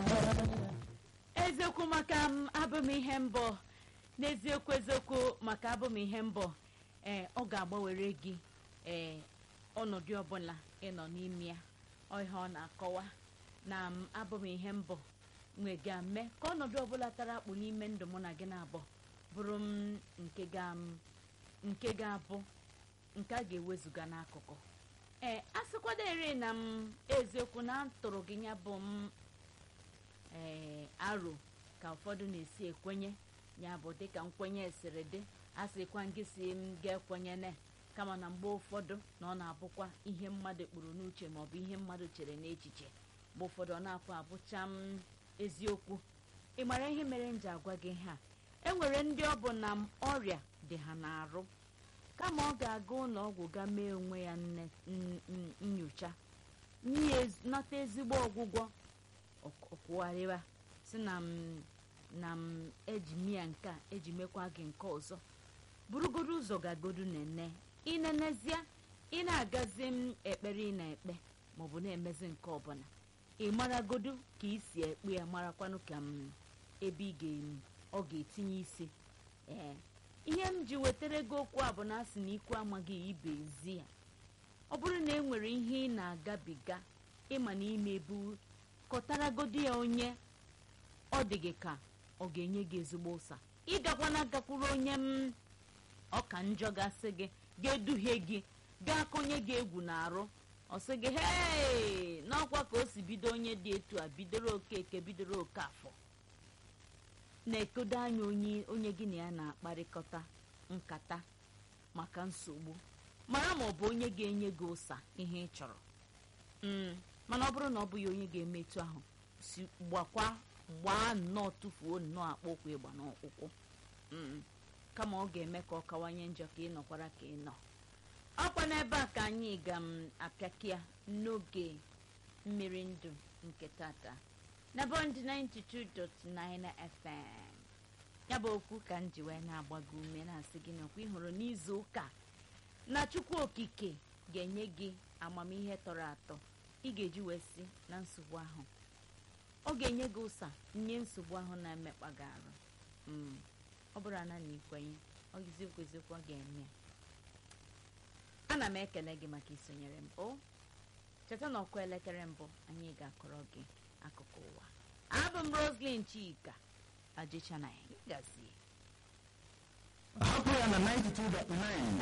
eziokwu maka m abụm ihe mbọ n'eziokwu eziokwu maka abụm ihe mbọ ee ọ ga-agbanwere gị ee ọnọdụ ọbụla ịnọ n'ime ya ọ ihe ọ na-akọwa na m abụm ihe mbọ nwega mee ka ọnọdụ ọbụla tara akpụ n'ime ndụ mụ na gị na-abụ bụrụ m nke ga m nke ga-abụ nke a ga-ewezuga n'akụkụ ee a sịkwadere na m eziokwu na tụrụ gị ya bụ m ee aro ka ụfọdụ na-esi ekwenye ya bụ dịka nkwenye siri dị a sịkwa gị si m ga-ekwenye na kama na mgbe ụfọdụ na ọ na-abụkwa ihe mmadụ kpuru n'uche maọbụ ihe mmadụ chere n'echiche mgbe ụfọdụ ọ na-apụ abụcha m eziokwu ị mara ihe mere m ji agwa gị ha enwere ndị ọ bụ na m ọrịa dị ha n'arụ kama ọ ga-aga ụlọ ọgwụ ga mee onwe ya nne n- n- nyocha n'ihi ez- nata ezigbo ọgwụgwọ ọkwụgharịwa si na m na m eji mia nke a eji mekwa gị nke ọzọ burugodo ụzọ gagodu nene ịnenezie ị na-agazi m ekpere ị na-ekpe maọbụ na-emezi nke ọbụla ị maragodu ka ị si ekpe ya marakwanụ ka m ebe ị ga ọ ga-etinye isi ee ihe m ji wetara gị okwu a bụ na asị na ikwu amaghị ibe ezi ya ọ bụrụ na e nwere ihe ị na-agabiga ịma na ime bụ kọtaragodi ya onye ọ dị gị ka ọ ga-enye gị ezigbo ụsa ịgakwana gakwuru onye m ọka njọ gasị gị ga-eduhie gị ga-akọnye gị egwu na-arụ ọ sị gị hee n'ọkwa ka o si bido onye dị etu a bidoro okeke bidoro oke afọ na-ekodo anya onye onye gị na ya na-akparịkọta nkata maka nsogbu mara ma ọ bụ onye ga-enye gị ụsa ihe ị chọrọ Mm, mana ọ bụrụ na ọ bụghị onye ga-eme etu ahụ si gbakwa gbaa nnọọ tụfuo nnọọ akpọkwu ịgba n'ọkwụkwụ Mm, kama ọ ga-eme ka ọ kawanye njọ ka ị nọkwara ka ị nọ ọkwa n'ebe a ka anyị ga m apịakịa n'oge mmiri ndụ nke tata na bọnd 92.9 fm ya bụ okwu ka m ji wee na-agbago ume na-asị gị nakwa ịhụrụ n'izu ụka na chukwu okike ga-enye gị amamihe tọrọ atọ ị ga-eji wee si na nsogbu ahụ ọ ga-enye gị ụsa nye nsogbu ahụ na-emekpa gị arụ Mm, ọ bụrụ ana na ikwenye ọ eziokwu eziokwu ọ ga-eme ya. ana m ekele gị maka isonyere m o cheta na ọkụ elekere mbụ anyị ga-akọrọ gị akụkọ ụwa abụ m roslyn chika ajịchana ya gazie hapụ ya na 92.9